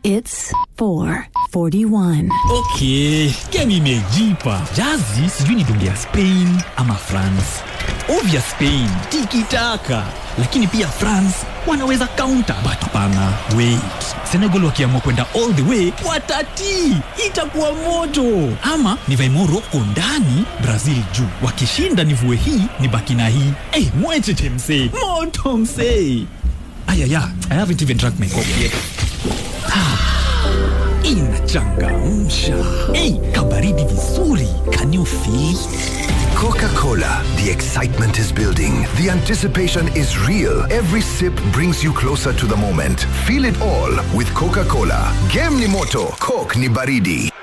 It's 441. Okay, game imejipa. Jazi sijui ni donge ya Spain ama France. Ovya Spain, tiki taka. Lakini pia France wanaweza counter. But hapana, wait. Senegal wakiamua kwenda all the way watati. Itakuwa moto. Ama nivae Morocco ndani, Brazil juu. Wakishinda nivue hii, nibaki na hii. Eh, hey, mwecheche msee. Moto msee. Ayaya, I haven't even drank my coffee yet. inachangamsha hey, kabaridi vizuri can you feel it? Coca-Cola. The excitement is building. The anticipation is real. Every sip brings you closer to the moment. Feel it all with Coca-Cola. Game ni moto, Coke ni baridi.